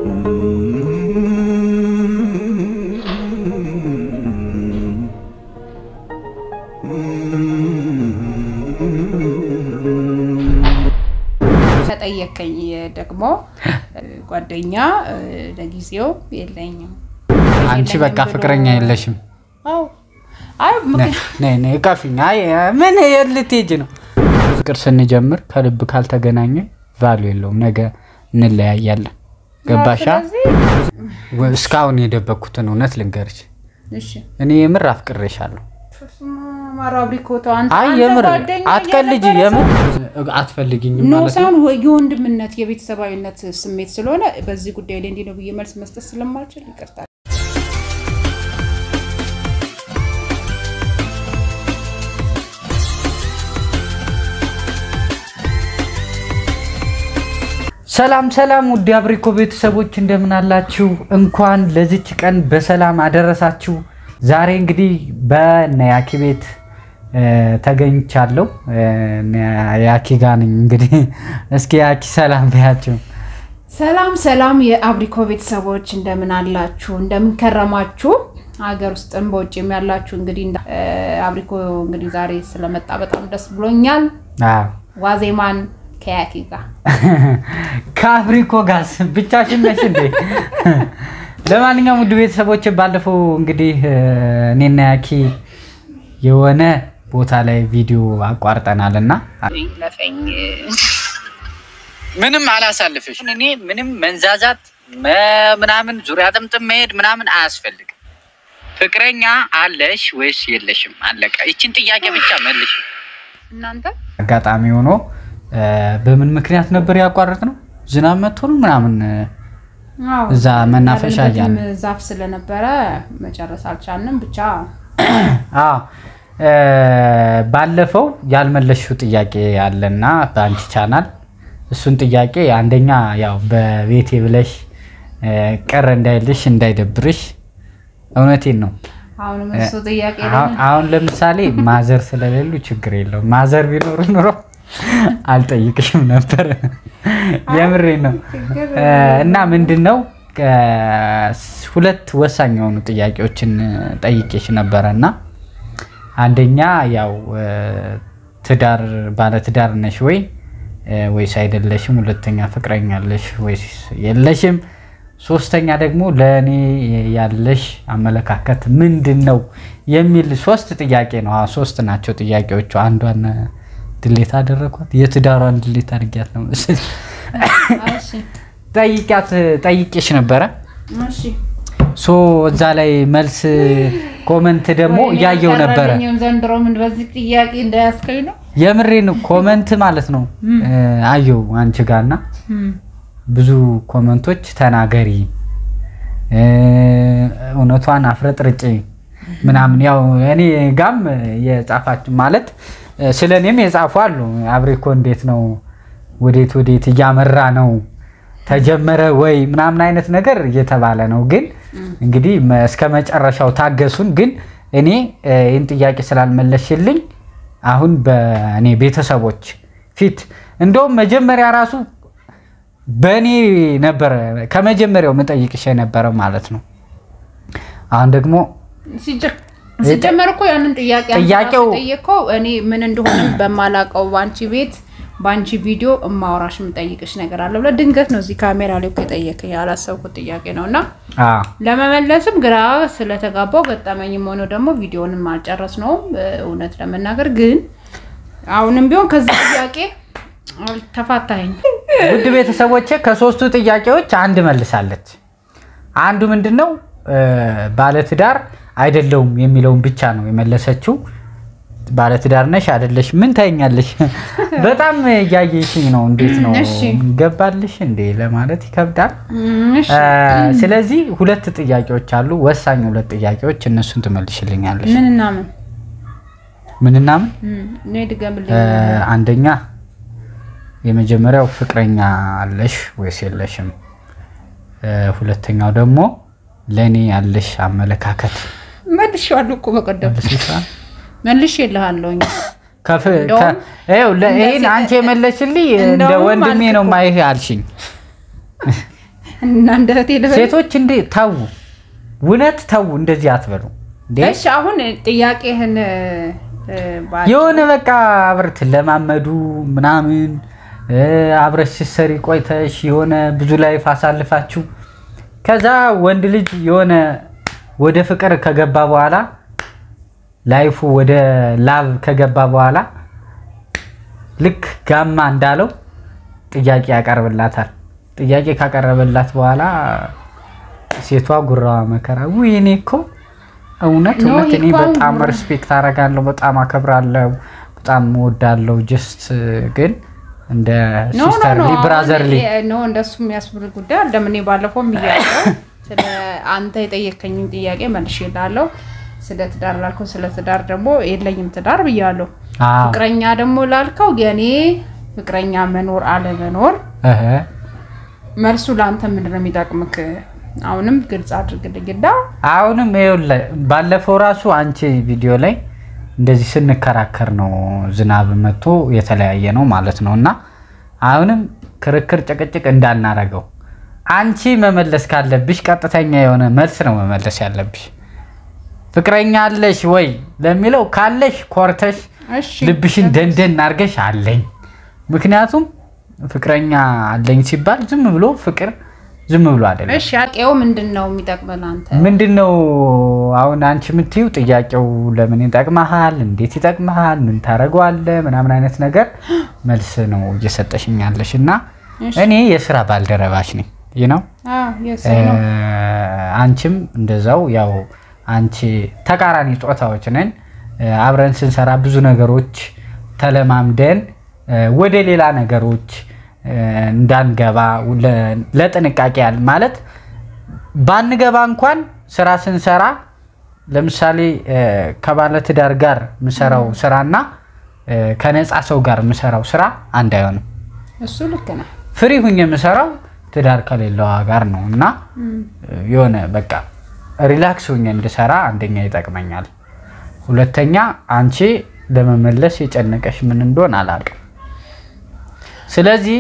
ከጠየቀኝ ደግሞ ጓደኛ ለጊዜው የለኝም። አንቺ በቃ ፍቅረኛ የለሽም? አዎ። አይ ምክንያት ነይ ነይ እቀፊኝ። አይ ምን የት ልትሄጂ ነው? ፍቅር ስንጀምር ከልብ ካልተገናኘ ቫሉ የለውም። ነገ እንለያያለን። ገባሻ? ስለዚህ እስካሁን የደበኩትን እውነት ልንገርሽ፣ እሺ እኔ የምር አፍቅሬሻለሁ። ማራብሪኮቶ አንተ አይ አንተ የምር ጓደኛ አትቀልጂ። እየነበረ የምር አትፈልጊኝም ኖ ማለት ነው? ሳይሆን ወይ የወንድምነት የቤተሰባዊነት ስሜት ስለሆነ በዚህ ጉዳይ ላይ እንዲህ ነው ብዬ መልስ መስጠት ስለማልችል ይቅርታል። ሰላም ሰላም፣ ውድ አብሪኮ ቤተሰቦች እንደምን አላችሁ? እንኳን ለዚች ቀን በሰላም አደረሳችሁ። ዛሬ እንግዲህ በነያኪ ቤት እ፣ ተገኝቻለሁ። እ፣ ያኪ ጋር ነኝ። እንግዲህ እስኪ ያኪ ሰላም በያቸው። ሰላም ሰላም የአብሪኮ ቤተሰቦች እንደምን አላችሁ? እንደምን ከረማችሁ? ሀገር ውስጥም በውጭም ያላችሁ እንግዲህ እንዳ- እ፣ አብሪኮ እንግዲህ ዛሬ ስለመጣ በጣም ደስ ብሎኛል። አዎ ዋዜማን ከያኪ ጋር ከአፍሪኮ ጋር ብቻሽን ነሽ እንዴ? ለማንኛውም ውድ ቤተሰቦች ባለፈው እንግዲህ እ፣ እኔና ያኪ የሆነ ቦታ ላይ ቪዲዮ አቋርጠናል እና ለፈኝ ምንም አላሳልፍሽ። እኔ ምንም መንዛዛት መ- ምናምን ዙሪያ ጥምጥም መሄድ ምናምን አያስፈልግም። ፍቅረኛ አለሽ ወይስ የለሽም? አለቀ። ይችን ጥያቄ ብቻ መልሽ። እናንተ አጋጣሚ ሆኖ እ፣ በምን ምክንያት ነበር ያቋረጥ ነው? ዝናብ መጥቶ ነው ምናምን እ፣ አዎ፣ እዛ መናፈሻ ያለንበትም እያልን ዛፍ ስለነበረ መጨረስ አልቻልንም። ብቻ አዎ እ፣ ባለፈው ያልመለሽው ጥያቄ አለና በአንቺ ቻናል እሱን ጥያቄ አንደኛ ያው በቤቴ ብለሽ እ፣ ቅር እንዳይልሽ እንዳይደብርሽ፣ እውነቴን ነው። አሁንም እሱ ጥያቄ አሁን- አሁን ለምሳሌ ማዘር ስለሌሉ ችግር የለውም። ማዘር ቢኖሩ ኑሮ አልጠይቅሽም ነበር። የምሬ ነው። እ፣ እና ምንድን ነው እ፣ ሁለት ወሳኝ የሆኑ ጥያቄዎችን ጠይቄሽ ነበረ እና አንደኛ ያው እ፣ ትዳር ባለ ትዳር ነሽ ወይ እ፣ ወይስ አይደለሽም? ሁለተኛ ፍቅረኛ አለሽ ወይስ የለሽም? ሶስተኛ ደግሞ ለእኔ ያለሽ አመለካከት ምንድን ነው የሚል ሶስት ጥያቄ ነው። አዎ ሶስት ናቸው ጥያቄዎቹ። አንዷን ድሌት አደረኳት፣ የትዳሯን ድሌት አድርጊያት ነው መሰለኝ። እሺ፣ ጠይቂያት ጠይቄሽ ነበረ እሺ። ሶ እዛ ላይ መልስ ኮመንት ደግሞ ወይኔ እያየው ነበረ። አልቀረልኝም ዘንድሮ ምን በዚህ ጥያቄ እንዳያስከኝ ነው። የምሬን ኮመንት ማለት ነው እ፣ አየው አንቺ ጋርና ብዙ ኮመንቶች ተናገሪ እ፣ እውነቷን አፍረጥርጭ ምናምን ያው እኔ ጋም የጻፋች ማለት እ፣ ስለ እኔም የጻፉ አሉ። አብሬኮ እንዴት ነው ወዴት ወዴት እያመራ ነው ተጀመረ ወይ ምናምን አይነት ነገር እየተባለ ነው። ግን እንግዲህ መ- እስከ መጨረሻው ታገሱን። ግን እኔ እ፣ ይህን ጥያቄ ስላልመለሽልኝ አሁን በእኔ ቤተሰቦች ፊት እንደውም መጀመሪያ ራሱ በእኔ ነበረ ከመጀመሪያው መጠይቅሽ የነበረ ማለት ነው። አሁን ደግሞ ሲጀ- ሲጀመር እኮ ያንን ጥያቄ ጥያቄው- ጠየቀው እኔ ምን እንደሆነም በማላውቀው በአንቺ ቤት በአንቺ ቪዲዮ እማወራሽ የምጠይቅሽ ነገር አለ ብለህ ድንገት ነው እዚህ ካሜራ ላይ እኮ የጠየቀኝ ያላሰብኩት ጥያቄ ነው እና አዎ ለመመለስም ግራ ስለተጋባው ገጠመኝም ሆኖ ደግሞ ቪዲዮንም አልጨረስነውም። እውነት ለመናገር ግን አሁንም ቢሆን ከዚህ ጥያቄ ተፋታኝ። ውድ ቤተሰቦቼ ከሶስቱ ጥያቄዎች አንድ መልሳለች። አንዱ ምንድን ነው እ፣ ባለትዳር አይደለውም የሚለውን ብቻ ነው የመለሰችው። ባለትዳር ነሽ አይደለሽ? ምን ታይኛለሽ? በጣም እያየሽኝ ነው። እንዴት ነው እሺ። ገባልሽ እንዴ ለማለት ይከብዳል። እሺ፣ እ፣ ስለዚህ ሁለት ጥያቄዎች አሉ፣ ወሳኝ ሁለት ጥያቄዎች። እነሱን ትመልሽልኛለሽ። ምንና ምን ምንና ምን? እም፣ እኔ ድገምልኝ። እ፣ አንደኛ የመጀመሪያው ፍቅረኛ አለሽ ወይስ የለሽም? እ፣ ሁለተኛው ደግሞ ለእኔ ያለሽ አመለካከት መልሼዋለሁ እኮ በቀደም መልሰሻል? መልሼ እልሃለሁኝ። ከፍ- እንደውም ከ- ይኸው ለ- ይሄን እንደዚህ- አንቺ የመለስልኝ እንደ እንደውም ወንድሜ ነው አልክ እኮ። ማይህ አልሽኝ። እና እንደ እህቴ ልበል? ሴቶች እንዴ ተዉ፣ እውነት ተዉ፣ እንደዚህ አትበሉ እንዴ። እሺ አሁን ጥያቄህን እ፣ ባ- የሆነ በቃ አብረት ለማመዱ ምናምን እ፣ አብረሽ ስትሰሪ ቆይተሽ የሆነ ብዙ ላይፍ አሳልፋችሁ ከዛ ወንድ ልጅ የሆነ ወደ ፍቅር ከገባ በኋላ ላይፉ ወደ ላቭ ከገባ በኋላ ልክ ጋማ እንዳለው ጥያቄ ያቀርብላታል። ጥያቄ ካቀረበላት በኋላ ሴቷ ጉራዋ መከራ ውይ እኔ እኮ እውነት ኖ፣ እውነት እኔ ይሄ እኮ አሁን በጣም ጉራ- ሪስፔክት አደርጋለሁ፣ በጣም አከብራለሁ፣ በጣም እወዳለሁ። ጀስት ግን እንደ ኖ ኖ ሲስተርሊ ኖ ብራዘርሊ አሁን ኖ እንደሱ የሚያስብል ጉዳይ አለም። እኔ ባለፈውም እያለው ስለ አንተ የጠየከኝን ጥያቄ መልሼልሃለሁ። ስለ ትዳር ላልከው ስለ ትዳር ደግሞ የለኝም ትዳር ብያለሁ። አዎ። ፍቅረኛ ደግሞ ላልከው የኔ ፍቅረኛ መኖር አለመኖር እህ መልሱ ለአንተ ምንድን ነው የሚጠቅምክ? አሁንም ግልጽ አድርግልኝ እና አሁንም ይኸውልህ ባለፈው ራሱ አንቺ ቪዲዮ ላይ እንደዚህ ስንከራከር ነው ዝናብ መጥቶ የተለያየ ነው ማለት ነው። እና አሁንም ክርክር ጭቅጭቅ እንዳናረገው አንቺ መመለስ ካለብሽ ቀጥተኛ የሆነ መልስ ነው መመለስ ያለብሽ። ፍቅረኛ አለሽ ወይ ለሚለው ካለሽ ኮርተሽ እሺ ልብሽን ደንደን አድርገሽ አለኝ። ምክንያቱም ፍቅረኛ አለኝ ሲባል ዝም ብሎ ፍቅር ዝም ብሎ አይደለም። እሺ አቄው ምንድን ነው የሚጠቅመን አንተ? ምንድን ነው አሁን አንቺ የምትይው ጥያቄው ለምን ይጠቅመሃል፣ እንዴት ይጠቅመሃል፣ ምን ታደርገዋለህ ምናምን አይነት ነገር መልስ ነው እየሰጠሽኝ ያለሽ እና እሺ። እኔ የስራ ባልደረባሽ ነኝ ይህ ነው አዎ የሰይ ነው አንቺም እንደዛው ያው አንቺ ተቃራኒ ጾታዎች ነን እ፣ አብረን ስንሰራ ብዙ ነገሮች ተለማምደን እ፣ ወደ ሌላ ነገሮች እ፣ እንዳንገባ ለ- ለጥንቃቄ ያህል ማለት ባንገባ እንኳን ስራ ስንሰራ ለምሳሌ እ፣ ከባለትዳር ጋር የምሰራው ስራና እ፣ ከነፃ ሰው ጋር የምሰራው ስራ አንድ አይሆንም። እሱ ልክ ነህ። ፍሪ ሁኝ የምሰራው ትዳር ከሌለዋ ጋር ነው እና የሆነ በቃ ሪላክስ ሁኝ እንድሰራ አንደኛ ይጠቅመኛል። ሁለተኛ አንቺ ለመመለስ የጨነቀሽ ምን እንደሆን አላውቅም። ስለዚህ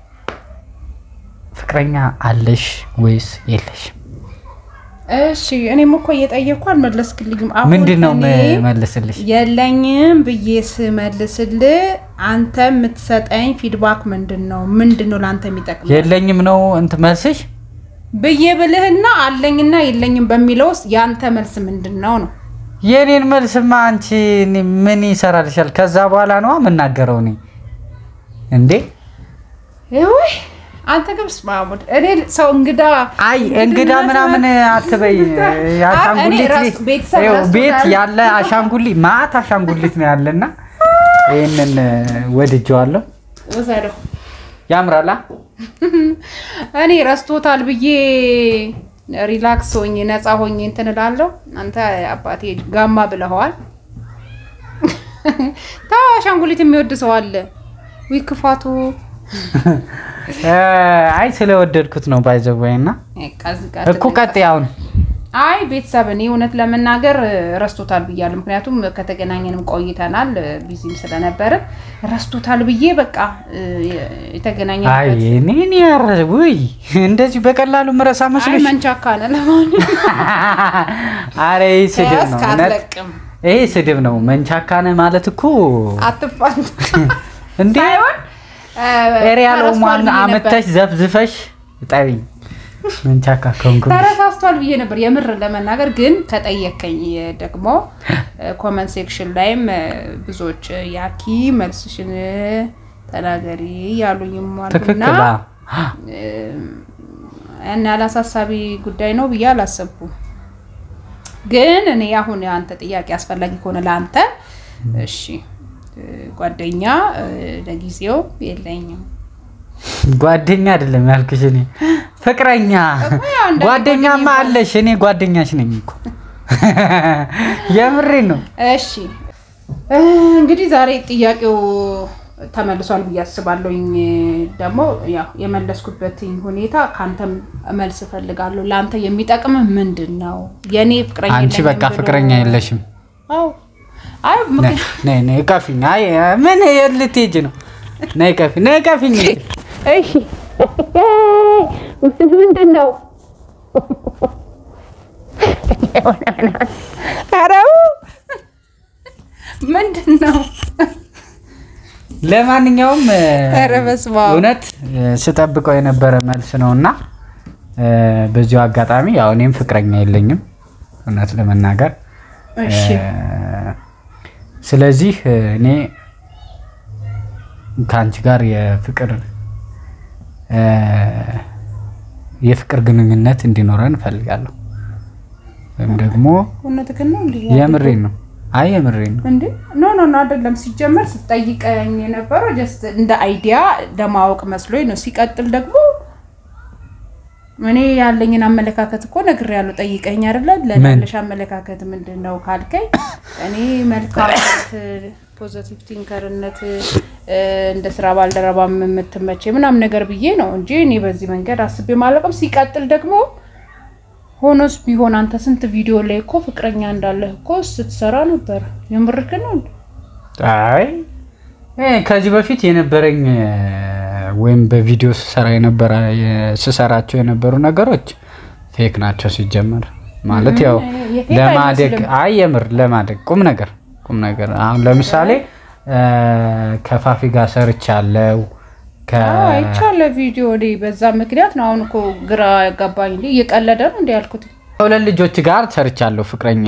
ፍቅረኛ አለሽ ወይስ የለሽ? እሺ እኔም እኮ እየጠየቅኩ አልመለስክልኝም። አሁን ምንድን ነው እኔ መልስልሽ? የለኝም ብዬ ስመልስል አንተ የምትሰጠኝ ፊድባክ ምንድን ነው? ምንድን ነው ለአንተ የሚጠቅም የለኝም ነው እንት መልስሽ? ብዬ ብልህና አለኝና የለኝም በሚለው ውስጥ የአንተ መልስ ምንድን ነው ነው? የኔን መልስማ አንቺ እኔ ምን ይሰራልሻል? ከዛ በኋላ ነዋ የምናገረው እኔ እንዴ ውይ አንተ ግብስ ማሙድ እኔ ሰው እንግዳ አይ እንግዳ ምናምን አትበይ። የአሻንጉሊት እኔ ራስ- ቤት ቤተሰብ ይኸው ራሱ ቤት ጋር- ያለ አሻንጉሊት ማአት አሻንጉሊት ነው ያለና ይህንን ወድጀዋለሁ። ውሰደው። ያምራላ። እኔ ረስቶታል ብዬ ሪላክስ ሆኜ ነፃ ሆኜ እንትን እላለሁ። አንተ አባቴ ጋማ ብለኸዋል። ተው አሻንጉሊት የሚወድ ሰው አለ። ዊ ክፋቱ አይ ስለወደድኩት ነው ባይዘወይ እና ቀዝ ቀዝ እኮ ቀጥ አሁን አይ ቤተሰብ እኔ እውነት ለመናገር ረስቶታል ብያለሁ። ምክንያቱም ከተገናኘንም ቆይተናል ቢዚም ስለነበርን ረስቶታል ብዬ በቃ አይ የተገናኘንበት እኔ እኔ ያረ ውይ እንደዚህ በቀላሉ ምረሳ አይ መስሎሽ? መንቻካ ነህ ለማንኛውም አረ ይህ ስድብ ነው ከያዝክ እውነት። አትለቅም። ይሄ ስድብ ነው። መንቻካነ ማለት እኮ አትፋንት እንዴ ሳይሆን ኤሪያል ተረስቷል ኦማን ብዬ ነበር። አመተሽ ዘፍዝፈሽ ጠቢኝ መንቻካ ከንኩ ተረሳስቷል ብዬ ነበር የምር ለመናገር ግን ከጠየከኝ ደግሞ ኮመንት ሴክሽን ላይም ብዙዎች ያኪ መልስሽን ተናገሪ ያሉኝም አሉና ትክክል አዎ። ያን ያህል አሳሳቢ ጉዳይ ነው ብዬ አላሰብኩም። ግን እኔ አሁን አንተ ጥያቄ አስፈላጊ ከሆነ ለአንተ እሺ ጓደኛ ለጊዜው የለኝም። ጓደኛ አይደለም ያልኩሽ እኔ ፍቅረኛ እኮ ያው እንደ ጓደኛማ ጓደኛ አለሽ እኔ ጓደኛሽ ነኝ እኮ የምሬ ነው እሺ እንግዲህ ዛሬ ጥያቄው ተመልሷል ብዬ አስባለሁኝ። ደግሞ ያው የመለስኩበት ሁኔታ ከአንተም መልስ እፈልጋለሁ። ለአንተ የሚጠቅም ምንድን ነው? የእኔ ፍቅረኛ አንቺ የለኝም በቃ ብሎ- ፍቅረኛ የለሽም አዎ አይ ነይ ምክንያት ነይ ነይ ቀፊኝ አይ ምን የት ልትሄጂ ነው ነይ ቀፊ ነይ ቀፊኝ እሺ ምንድን ነው? ኧረ ምንድን ነው? ለማንኛውም እ፣ ኧረ በስመ አብ። እውነት እ፣ ስጠብቀው የነበረ መልስ ነው እና እ፣ በዚሁ አጋጣሚ ያው እኔም ፍቅረኛ የለኝም እውነት ለመናገር እሺ እ፣ ስለዚህ እ፣ እኔ ከአንቺ ጋር የፍቅር እ፣ የፍቅር ግንኙነት እንዲኖረን እፈልጋለሁ ወይም ደግሞ እውነትህን ነው እንዴ? የምሬን ነው። አይ የምሬን ነው። እንዴ ኖ ኖ ኖ አይደለም። ሲጀመር ስጠይቀኝ የነበረው ጀስት እንደ አይዲያ ለማወቅ መስሎኝ ነው። ሲቀጥል ደግሞ እኔ ያለኝን አመለካከት እኮ ነግሬያለሁ። ጠይቀኝ አይደለ? ለእኔ ምን? ያለሽ አመለካከት ምንድን ነው ካልከኝ እኔ መልካምነት፣ ፖዘቲቭ ቲንከርነት እንደ ስራ ባልደረባ የምትመቼ ምናምን ነገር ብዬ ነው እንጂ እኔ በዚህ መንገድ አስቤ ማለቅም። ሲቀጥል ደግሞ ሆኖስ ቢሆን አንተ ስንት ቪዲዮ ላይ እኮ ፍቅረኛ እንዳለህ እኮ ስትሰራ ነበር። የምርክን ነው እንዴ? አይ እ፣ ከዚህ በፊት የነበረኝ እ፣ ወይም በቪዲዮ ስሰራ የነበረ የ- ስሰራቸው የነበሩ ነገሮች ፌክ ናቸው ሲጀመር ማለት ያው የፌክ ለማደግ አይመስልም። አይ የምር ለማደግ ቁም ነገር ቁም ነገር አሁን ለምሳሌ እ፣ ከፋፊ ጋር ሰርቻለሁ ከ አይቻለ ቪዲዮ እኔ በዛ ምክንያት ነው አሁን እኮ ግራ ያጋባኝ። እንዴ እየቀለደ ነው እንዲ ያልኩት። ከሁለት ልጆች ጋር ሰርቻለሁ ፍቅረኛ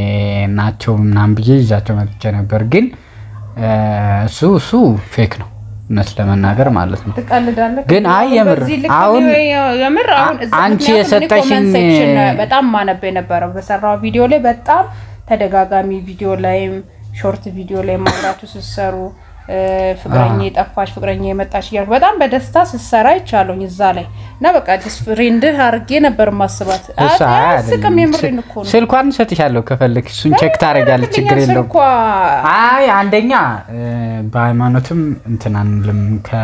ናቸው ምናምን ብዬ ይዛቸው መጥቼ ነበር ግን እ፣ እሱ እሱ ፌክ ነው እውነት ለመናገር ማለት ነው ትቀልዳለህ ግን አይ የምር በዚህ ልክ አሁን እኔ የምር አሁን እዛ አንቺ ምክንያቱም እኔ የሰጠሽኝ- ኮመንት ሴክሽን በጣም ማነብ የነበረው በሰራው ቪዲዮ ላይ በጣም ተደጋጋሚ ቪዲዮ ላይም ሾርት ቪዲዮ ላይ ማብራችሁ ስትሰሩ እ፣ ፍቅረኛ የጠፋች ፍቅረኛ የመጣች እያልኩ በጣም በደስታ ስትሰራ ይቻለኝ እዛ ላይ እና በቃ ዲስ ፍሬንድህ አድርጌ ነበር ማስባት። እሱ አይ አያስቅም። አይደለም። የምሬን እኮ ነው። ስልኳን እሰጥሻለሁ ከፈለክ እሱን ቼክ ታደርጊያለሽ ችግር የለውም ስልኳ አይ አንደኛ እ፣ በሃይማኖትም እንትን አንልም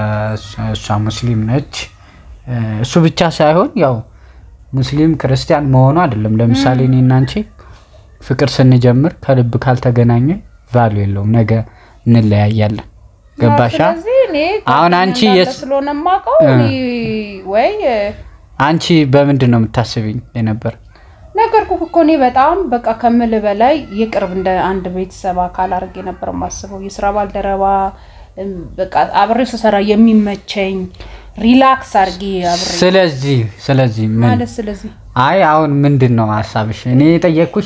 ከእሷ ሙስሊም ነች እ፣ እሱ ብቻ ሳይሆን ያው ሙስሊም ክርስቲያን መሆኑ አይደለም ለምሳሌ እኔ እና አንቺ ፍቅር ስንጀምር ከልብ ካልተገናኘ ቫሉ የለውም ነገ እንለያያለን ገባሻ ስለዚህ እኔ አሁን አንቺ እንዳንተ የስ- ስለሆነ የማውቀው እኔ ወይ አንቺ በምንድን ነው የምታስብኝ የነበር ነገርኩህ እኮ እኔ በጣም በቃ ከምል በላይ የቅርብ እንደ አንድ ቤተሰብ አካል አድርጌ ነበር የማስበው። የስራ ባልደረባ እም፣ በቃ አብሬ ስሰራ የሚመቸኝ ሪላክስ አድርጌ አብሬ ስለዚህ ስለዚህ ምን ማለት ስለዚህ አይ አሁን ምንድን ነው ሀሳብሽ? እኔ የጠየቅኩሽ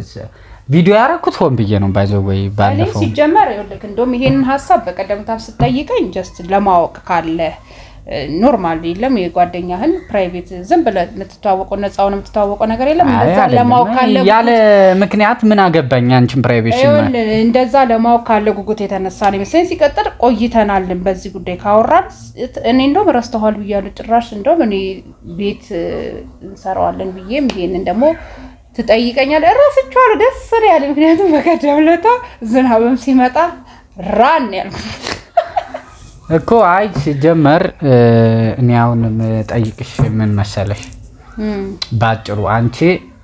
ቪዲዮ ያደረኩት ሆን ብዬ ነው ባይዘው ወይ እኔ ባለፈው ሲጀመር ይኸውልህ እንደውም ይሄንን ሀሳብ በቀደምታም ስጠይቀኝ ጀስት ለማወቅ ካለ ኖርማል የለም የጓደኛህን ፕራይቬት ዝም ብለህ የምትተዋወቀው ነፃውን የምትተዋወቀው ነገር የለም አይ እንደዛ አይደለም። ለማወቅ ካለ ያለ ምክንያት ምን አገባኝ አንቺን ፕራይቬሽን ይኸውልህ እንደዛ ለማወቅ ካለ ጉጉት የተነሳ ነው ይመስለኝ። ሲቀጥል ቆይተናልን በዚህ ጉዳይ ካወራን እኔ እንደውም ረስተኋል ብያለሁ። ጭራሽ እንደውም እኔ ቤት እ፣ እንሰራዋለን ብዬም ይሄንን ደግሞ ትጠይቀኛለህ። እረስቸዋለሁ። ደስ ነው ያለ ምክንያቱም በቀደም ዕለት ዝናብም ሲመጣ ራን ያልኩት እኮ አይ ሲጀመር እ፣ እኔ አሁን የምጠይቅሽ ምን መሰለሽ እም፣ በአጭሩ አንቺ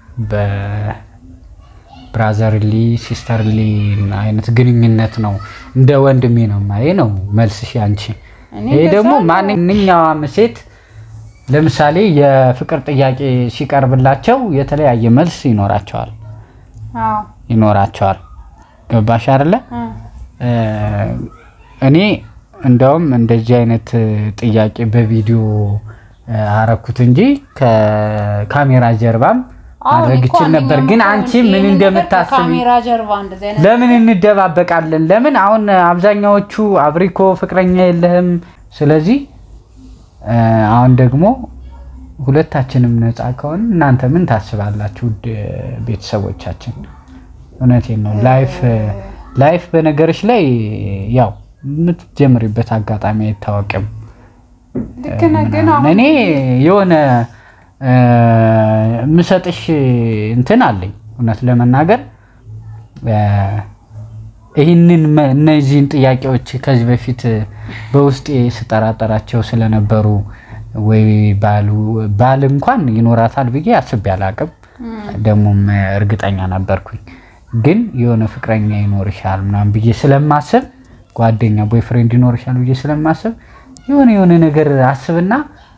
በብራዘርሊ ሲስተርሊ አይነት ግንኙነት ነው እንደ ወንድሜ ነው ማየ ነው መልስሽ አንቺ እኔ ይሄ እንደዛ ደግሞ ነው። ማንኛውም ሴት ለምሳሌ የፍቅር ጥያቄ ሲቀርብላቸው የተለያየ መልስ ይኖራቸዋል አዎ፣ ይኖራቸዋል ገባሽ አይደለ እ፣ እ፣ እኔ እንደውም እንደዚህ አይነት ጥያቄ በቪዲዮ እ፣ አረኩት እንጂ ከካሜራ ጀርባም አዎ፣ ማድረግ እኔ እኮ ይችል ነበር አንደኛው ግን እኮ አንቺ ይሄንን ምን ነገር እንደምታስቢ ከካሜራ ጀርባ እንደዚህ አይነት ለምን እንደባበቃለን? ለምን አሁን አብዛኛዎቹ አብሪኮ ፍቅረኛ የለህም። ስለዚህ እ፣ አሁን ደግሞ ሁለታችንም ነፃ ከሆን እናንተ ምን ታስባላችሁ? ውድ ቤተሰቦቻችን፣ እውነቴን ነው። ላይፍ ላይፍ በነገሮች ላይ ያው የምትጀምሪበት አጋጣሚ አይታወቅም። ልክ ነህ፣ ግን አሁን እኔ የሆነ እ፣ የምሰጥሽ እንትን አለኝ እውነት ለመናገር እ፣ ይህንን መ- እነዚህን ጥያቄዎች ከዚህ በፊት በውስጤ ስጠራጠራቸው ስለነበሩ ወይ ባሉ ባል እንኳን ይኖራታል ብዬ አስቤ አላቅም። ደግሞም እርግጠኛ ነበርኩኝ። ግን የሆነ ፍቅረኛ ይኖርሻል ምናምን ብዬ ስለማስብ ጓደኛ ቦይፍሬንድ ይኖርሻል ብዬ ስለማስብ የሆነ የሆነ ነገር አስብና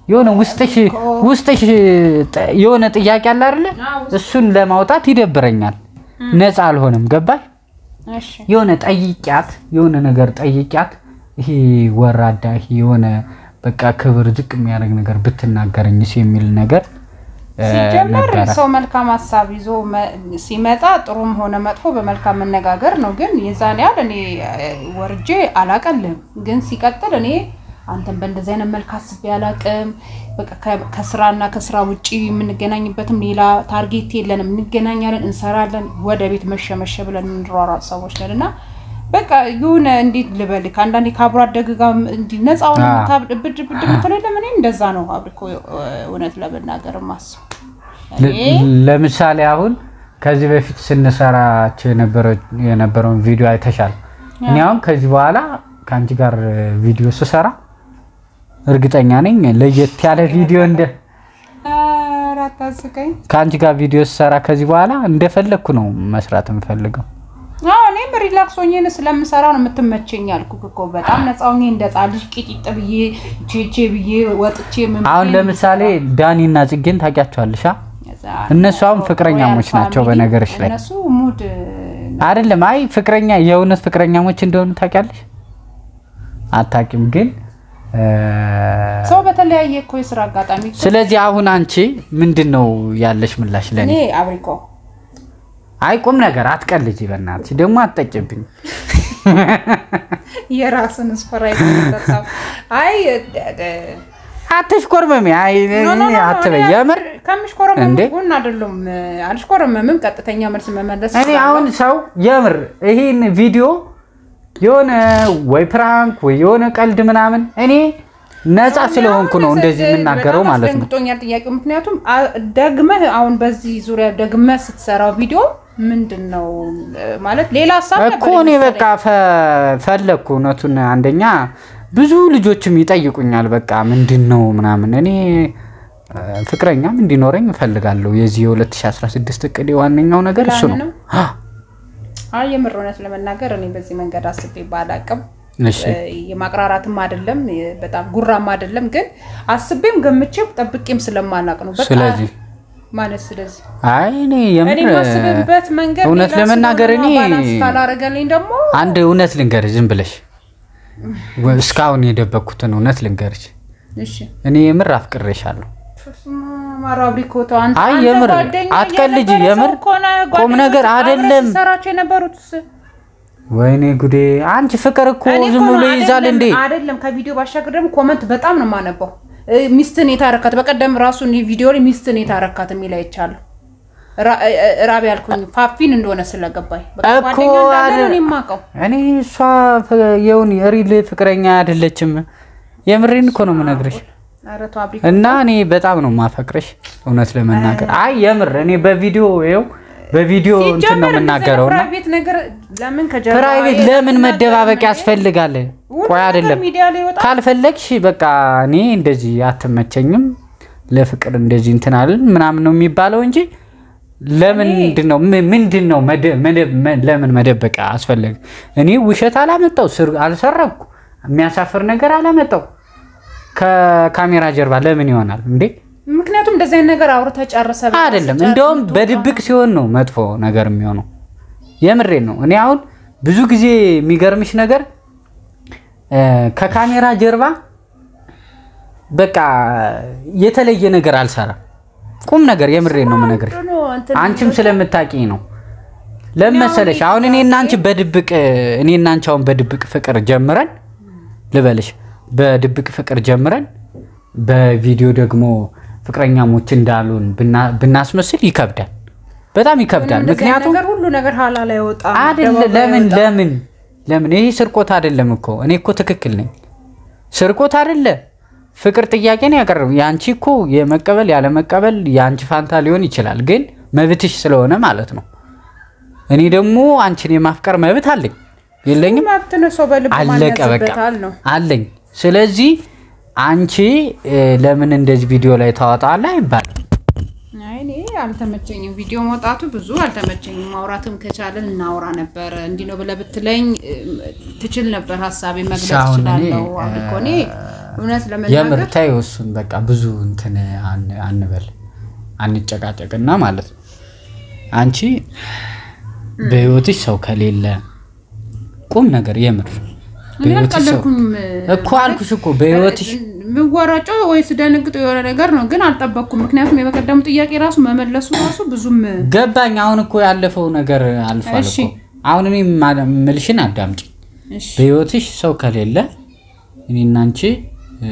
የሆነ ውስጥሽ ውስጥሽ ጥ- የሆነ ጥያቄ አለ አይደለ? እሱን ለማውጣት ይደብረኛል። ነፃ አልሆንም። ገባሽ? እሺ የሆነ ጠይቂያት የሆነ ነገር ጠይቂያት። ይሄ ወራዳ ይሄ የሆነ በቃ ክብር ዝቅ የሚያደርግ ነገር ብትናገረኝስ የሚል ነገር እ፣ ሲጀመር ነበረ። ሰው መልካም ሀሳብ ይዞ መ- ሲመጣ ጥሩም ሆነ መጥፎ በመልካም መነጋገር ነው። ግን የዛን ያህል እኔ እ፣ ወርጄ አላቀልም። ግን ሲቀጥል እኔ አንተን በእንደዚህ አይነት መልክ አስቤ አላቅም። በቃ ከ- ከስራና ከስራ ውጭ የምንገናኝበትም ሌላ ታርጌት የለንም። እንገናኛለን፣ እንሰራለን፣ ወደ ቤት መሸ መሸ ብለን የምንሯሯጥ ሰዎች ነን እና በቃ የሆነ እንዴት ልበልክ አንዳንዴ ከአብሮ አደግ ጋር እንዲህ ነፃውን አዎ። ብድ ብድ የምትለው የለም። እኔ እንደዛ ነው አብሪኮ እውነት ለመናገር ማስብ ለ- ለምሳሌ አሁን ከዚህ በፊት ስንሰራቸው የነበረ- የነበረውን ቪዲዮ አይተሻል። እኔ አሁን ከዚህ በኋላ ከአንቺ ጋር ቪዲዮ ስሰራ እርግጠኛ ነኝ ለየት ያለ ቪዲዮ እንደ አታስቀኝ። ከአንቺ ጋር ቪዲዮ ስሰራ ከዚህ በኋላ እንደፈለግኩ ነው መስራት የምፈልገው። አዎ እኔም ሪላክስ ሆኜ ስለምሰራ ነው የምትመቸኝ ያልኩህ እኮ በጣም ነፃ ሆኜ እንደ ጻ ልጅ ቂጢጥ ብዬ ቼቼ ብዬ ወጥቼ ምን አሁን ብዬ ለምሳሌ ዳኒና ጽጌን ታውቂያቸዋለሽ? አ? እዛ እነሱ አሁን ፍቅረኛሞች ሮያል ናቸው። ፋሚሊ በነገርሽ ላይ እነሱ ሙድ አይደለም። አይ ፍቅረኛ የእውነት ፍቅረኛሞች እንደሆኑ ታውቂያለሽ? አታውቂም ግን እ፣ ሰው በተለያየ እኮ የስራ አጋጣሚ እኮ ስለዚህ አሁን አንቺ ምንድን ነው ያለሽ ምላሽ ለኔ? እኔ አብሪኮ አይ ቁም ነገር አትቀልጂ፣ በእናትሽ ደግሞ አትጠጭብኝ። የራስን ስፕራይት ተጣጣው አይ አትሽኮርመሚ። አይ ኖ ኖ ኖ አትበይ። እኔ የምር ከምሽኮረመም እንዴ? ጎን አይደለም አልሽኮረመምም። ቀጥተኛ መልስ መመለስ እኔ አሁን ሰው የምር ይሄን ቪዲዮ የሆነ ወይ ፕራንክ ወይ የሆነ ቀልድ ምናምን እኔ ነፃ ስለሆንኩ ነው እንደዚህ የምናገረው በጣም ማለት ነው። አስደንግጦኛል ጥያቄው። ምክንያቱም አ- ደግመህ አሁን በዚህ ዙሪያ ደግመህ ስትሰራው ቪዲዮ ምንድን ነው እ፣ ማለት ሌላ ሀሳብ እኮ ነበር እኔ የመሰለኝ። በቃ ፈ- ፈለግኩ እውነቱን። አንደኛ ብዙ ልጆችም ይጠይቁኛል በቃ ምንድን ነው ምናምን። እኔ እ፣ ፍቅረኛም እንዲኖረኝ እፈልጋለሁ። የዚህ የ2016 እቅድ ዋነኛው ነገር እሱ ነው። ፕላን ነው? አይ የምር እውነት ለመናገር እኔ በዚህ መንገድ አስቤ ባላቅም እሺ የማቅራራትም አይደለም የ- በጣም ጉራም አይደለም፣ ግን አስቤም ገምቼም ጠብቄም ስለማላቅ ነው በቃ ስለዚህ ማለት ስለዚህ አይ እኔ የምር እኔ የማስብበት መንገድ እውነት ሌላ ለመናገር ስለሆነ እኔ ባላንስ ካላረገልኝ ደግሞ አንድ እውነት ልንገርሽ፣ ዝም ብለሽ ወ- እስካሁን የደበቅኩትን እውነት ልንገርሽ። እሺ እኔ የምር አፍቅሬሻለሁ። ማራብሪኮቶ አንተ አይ አንተ የምር ጓደኛ አትቀልጂ፣ የነበረ ሰው የምር እኮ ነህ። ቁም ነገር ጓደኞች አብረህ አይደለም። ስትሰራቸው የነበሩት ወይኔ ጉዴ! አንቺ ፍቅር እኮ እኔ ዝም እኮ ብሎ ነው ይይዛል እንዴ? አይደለም አይደለም። ከቪዲዮ ባሻገር ደግሞ ኮመንት በጣም ነው የማነበው። እ፣ ሚስትን የታረካት በቀደም ራሱ እኔ ቪዲዮ ላይ ሚስትን የታረካት የሚል አይቻለሁ። ራ- እ፣ እ፣ ራቢ ያልኩኝ ፋፊን እንደሆነ ስለገባኝ በቃ እኮ ጓደኛ እንዳለ ነው አይደል- እኔ የማውቀው። እኔ እሷ ፍ- የውን ሪል ፍቅረኛ አይደለችም። የምሬን እኮ ነው የምነግርሽ። ኧረ ተው አብሪ እና እኔ በጣም ነው ማፈቅርሽ እውነት ለመናገር አይ የምር እኔ በቪዲዮ ይኸው በቪዲዮ እንትን ነው ሲጀመር የምናገረው እና ፕራይቬት ነገር ለምን ከጀርባ ፕራይቬት ለምን መደባበቅ ያስፈልጋል? ቆይ አይደለም ሚዲያ ላይ ወጣ ካልፈለግሽ በቃ እኔ እንደዚህ አትመቸኝም ለፍቅር እንደዚህ እንትን አለን ምናምን ነው የሚባለው እንጂ ለምንድን ነው ም- ምንድን ነው መደ- መደ- መ- ለምን መደበቅ አስፈለገ? እኔ ውሸት አላመጣው ስር አልሰረኩ የሚያሳፍር ነገር አላመጣው ከካሜራ ጀርባ ለምን ይሆናል እንዴ? ምክንያቱም እንደዚህ አይነት ነገር አውርተህ ጨርሰህ በቃ አይደለም ስጨርስ እንደውም የምትወጣው በድብቅ ሲሆን ነው መጥፎ ነገር የሚሆነው። የምሬን ነው። እኔ አሁን ብዙ ጊዜ የሚገርምሽ ነገር እ፣ ከካሜራ ጀርባ በቃ የተለየ ነገር አልሰራም። ቁም ነገር የምሬን ነው የምነግርሽ። ነው እንትን አንቺም ስለምታውቂኝ ነው። ለምን መሰለሽ አሁን እኔ እና አንቺ በድብቅ እኔ እና አንቺ አሁን በድብቅ ፍቅር ጀምረን ልበልሽ፣ በድብቅ ፍቅር ጀምረን በቪዲዮ ደግሞ ፍቅረኛሞች እንዳሉን ብና- ብናስመስል ይከብዳል፣ በጣም ይከብዳል። እንደዚህ አይነት ምክንያቱም ነገር ሁሉ ነገር ሀላል አይወጣም። አይደለ አደባባይ ለምን አይወጣም። ለምን ለምን ይሄ ስርቆት አይደለም እኮ እኔ እኮ ትክክል ነኝ። ስርቆት አይደለ ፍቅር ጥያቄ ነው ያቀረቡ። የአንቺ እኮ የመቀበል ያለመቀበል የአንቺ ፋንታ ሊሆን ይችላል፣ ግን መብትሽ ስለሆነ ማለት ነው። እኔ ደግሞ አንቺን የማፍቀር መብት አለኝ የለኝም? መብት ነው። ሰው በልቡ አለቀ በቃ ማንያዝበታል ነው። አለኝ። ስለዚህ አንቺ እ፣ ለምን እንደዚህ ቪዲዮ ላይ ታወጣለህ አይባልም። አይ እኔ አልተመቸኝም። ቪዲዮ መውጣቱ ብዙ አልተመቸኝም። ማውራትም ከቻለን እናውራ ነበር። እንዲህ ነው ብለህ ብትለኝ እ፣ ትችል ነበር። ሀሳቤ መግለጽ አሁን እኔ እችላለሁ። አሁን እኮ እኔ እውነት የምር ለመናገር ታየው እሱን በቃ ብዙ እንትን አን- አንበል አንጨቃጨቅና ማለት ነው። አንቺ በህይወትሽ ሰው ከሌለ ቁም ነገር የምር እኔ በህይወትሽ ሰው አልቀለድኩኝም እኮ አልኩሽ እኮ በህይወትሽ ምወራጨው ወይስ ደንግጦ የሆነ ነገር ነው፣ ግን አልጠበቅኩም። ምክንያቱም የበቀደሙ ጥያቄ ራሱ መመለሱ ራሱ ብዙም ገባኝ። አሁን እኮ ያለፈው ነገር አልፏል እሺ። እኮ። አሁን እኔ ማ- ምልሽን አዳምጪ። እሺ በህይወትሽ ሰው ከሌለ እኔና አንቺ እ፣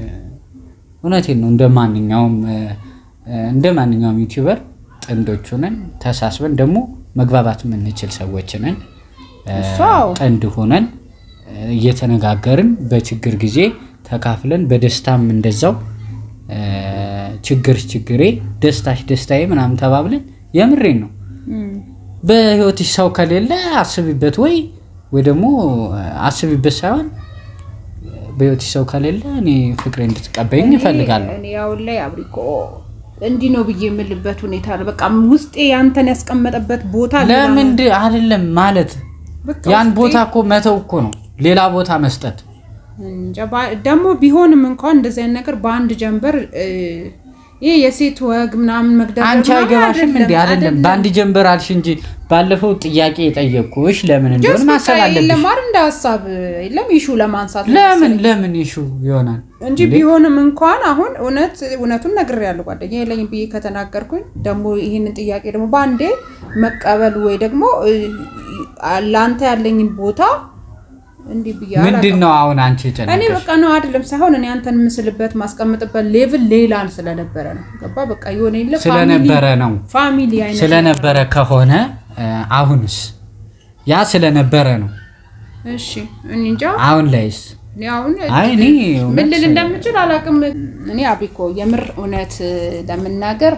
እውነቴን ነው እንደ ማንኛውም እ፣ እንደ ማንኛውም ዩቲዩበር ጥንዶች ሆነን ተሳስበን ደግሞ መግባባት የምንችል ሰዎች ነን። እ፣ እሱ አዎ። ጥንድ ሆነን እ፣ እየተነጋገርን በችግር ጊዜ ተካፍለን በደስታም እንደዛው እ፣ ችግርሽ ችግሬ ደስታሽ ደስታዬ ምናምን ተባብለን የምሬን ነው። እም፣ በህይወትሽ ሰው ከሌለ አስቢበት፣ ወይ ወይ ደግሞ አስቢበት ሳይሆን በህይወትሽ ሰው ከሌለ እኔ ፍቅሬ እንድትቀበይኝ እፈልጋለሁ። እኔ አሁን ላይ አብሪኮ እንዲህ ነው ብዬ የምልበት ሁኔታ ነው። በቃ ውስጤ ያንተን ያስቀመጠበት ቦታ ሌላ ነው። ለምንድ አይደለም ማለት በቃ ያን ውስጤ- ቦታ እኮ መተው እኮ ነው፣ ሌላ ቦታ መስጠት። እንጃ ባ- ደግሞ ቢሆንም እንኳን እንደዚህ አይነት ነገር በአንድ ጀንበር እ፣ ይህ የሴት ወግ ምናምን መግደል አንቺ አይገባሽም እንዲ አይደለም። በአንድ ጀንበር አልሽ እንጂ ባለፈው ጥያቄ የጠየቅኩሽ ለምን እንደሆነ ማሰብ አለብሽ። የለም አይደል እንደ ሀሳብ የለም ይሹ ለማንሳት ነው ለምን መሰለኝ። ለምን ይሹ ይሆናል እንጂ ቢሆንም እንኳን አሁን እውነት እውነቱን ነግሬያለሁ። ጓደኛ የለኝም ብዬ ከተናገርኩኝ ደግሞ ይህንን ጥያቄ ደግሞ በአንዴ መቀበል ወይ ደግሞ እ፣ ለአንተ ያለኝን ቦታ እንዲህ ብዬ ምንድን አላውቅም። ነው አሁን አንቺ እኔ የጨነቀሽ? በቃ ነው አይደለም ሳይሆን እኔ አንተን ምስልበት ማስቀምጥበት ሌቭል ሌላን ስለነበረ ነው። ገባ በቃ የሆነ የለ ስለነበረ ነው ፋሚሊ አይነት ስለነበረ ከሆነ እ፣ አሁንስ ያ ስለነበረ ነው። እሺ እኔ እንጃ አሁን ላይስ እኔ አሁን አይ እኔ ምን እውነት ልል እንደምችል አላውቅም። እኔ አብሪኮ የምር እውነት ለመናገር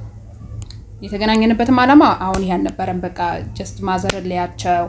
የተገናኘንበትም ዓላማ አሁን ይህ አልነበረም። በቃ ጀስት ማዘርን ሊያቸው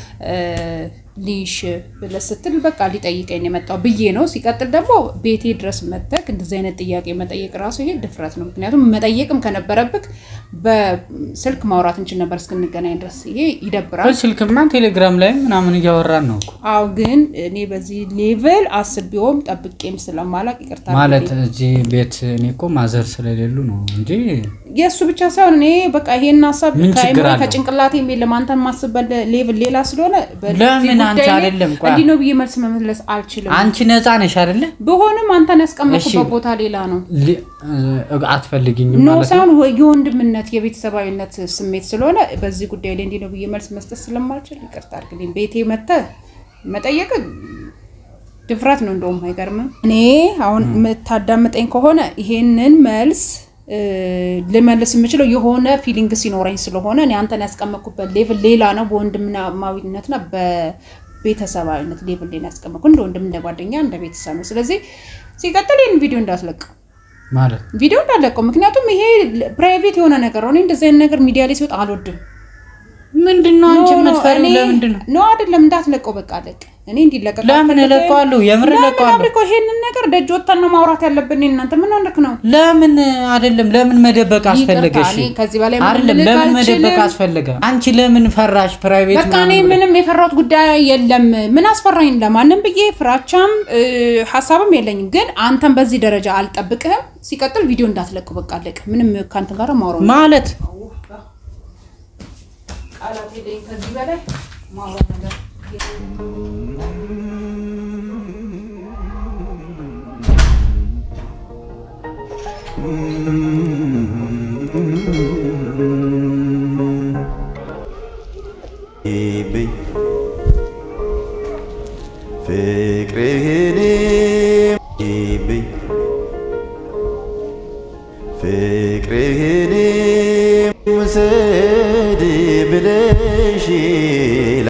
ሊሽ ብለህ ስትል በቃ ሊጠይቀኝ ነው የመጣው ብዬ ነው። ሲቀጥል ደግሞ ቤቴ ድረስ መተክ እንደዚህ አይነት ጥያቄ መጠየቅ ራሱ ይሄ ድፍረት ነው። ምክንያቱም መጠየቅም ከነበረብክ በስልክ ማውራት እንችል ነበር እስክንገናኝ ድረስ። ይሄ ይደብራል። በስልክማ ቴሌግራም ላይ ምናምን እያወራን ነው እኮ አዎ ግን እኔ በዚህ ሌቭል አስቤውም ጠብቄም ስለማላቅ ይቅርታ ማለት እዚህ ቤት እኔ እኮ ማዘር ስለሌሉ ነው እንጂ የእሱ ብቻ ሳይሆን እኔ በቃ ይሄን ሀሳብ ምን ችግር ከአእምሮዬ አለው? ከጭንቅላቴ የለም አንተን ማስበት ሌቭል ሌላ ስለሆነ በዚህ ለምን አንቺ ጉዳይ ላይ አይደለም? ቆይ እንዲህ ነው ብዬ መልስ መመለስ አልችልም። አንቺ ነፃ ነሽ አይደለ? በሆንም አንተን ያስቀመጥኩበት እሺ። ቦታ ሌላ ነው። ሊ- እ፣ አትፈልጊኝም ኖ ማለት ነው? ሳይሆን ወ- የወንድምነት የቤተሰባዊነት ስሜት ስለሆነ በዚህ ጉዳይ ላይ እንዲህ ነው ብዬ መልስ መስጠት ስለማልችል ይቅርታ አድርግልኝ። ቤቴ መተህ መጠየቅ ድፍረት ነው። እንደውም አይገርምም። እኔ አሁን የምታዳምጠኝ ከሆነ ይሄንን መልስ እ፣ ልመልስ የምችለው የሆነ ፊሊንግ ሲኖረኝ ስለሆነ እኔ አንተን ያስቀመጥኩበት ሌቭል ሌላ ነው። በወንድማዊነትና በቤተሰባዊነት ሌቭል ላይ ነው ያስቀመጥኩ እንደ ወንድም፣ እንደ ጓደኛ፣ እንደ ቤተሰብ ነው። ስለዚህ ሲቀጥል ይህን ቪዲዮ እንዳትለቀው ማለት ቪዲዮ እንዳለቀው ምክንያቱም ይሄ ፕራይቬት የሆነ ነገር ነው። እኔ እንደዚህ አይነት ነገር ሚዲያ ላይ ሲወጣ አልወድም። ምንድን ነው አንቺ ኖ፣ ኖ፣ የምትፈሪው? እኔ- ለምንድን ነው? ኖ አይደለም፣ እንዳትለቀው በቃ አለቅ። እኔ እንዲለቀቅ ለምን አልፈልግም። እለቀዋለሁ? የምር ለምን እለቀዋለሁ። አብሪኮ ይሄንን ነገር ደጅ ወጥተን ነው ማውራት ያለብን። እናንተ ምን ሆነክ ነው? ለምን አይደለም? ለምን መደበቅ አስፈለገ? ይቅርታ፣ እሺ እኔ ከዚህ በላይ ምንም አይደለም። ልልህ ለምን አልችልም። መደበቅ አስፈለገ? አንቺ ለምን ፈራሽ? ፕራይቬት በቃ እኔ ምናምን ብለሽ? ምንም የፈራሁት ጉዳይ የለም። ምን አስፈራኝ? ለማንም ብዬ ፍራቻም እ፣ ሀሳብም የለኝም። ግን አንተን በዚህ ደረጃ አልጠብቅህም። ሲቀጥል ቪዲዮ እንዳትለቀው በቃ አለቅ። ምንም ከአንተ ጋር ማውራት ማለት ቃላት የለኝም ከዚህ በላይ ማውራት ነገር ይብኝ ፍቅርህን ይብኝ ፍቅርህን ውሰድ ብለሽ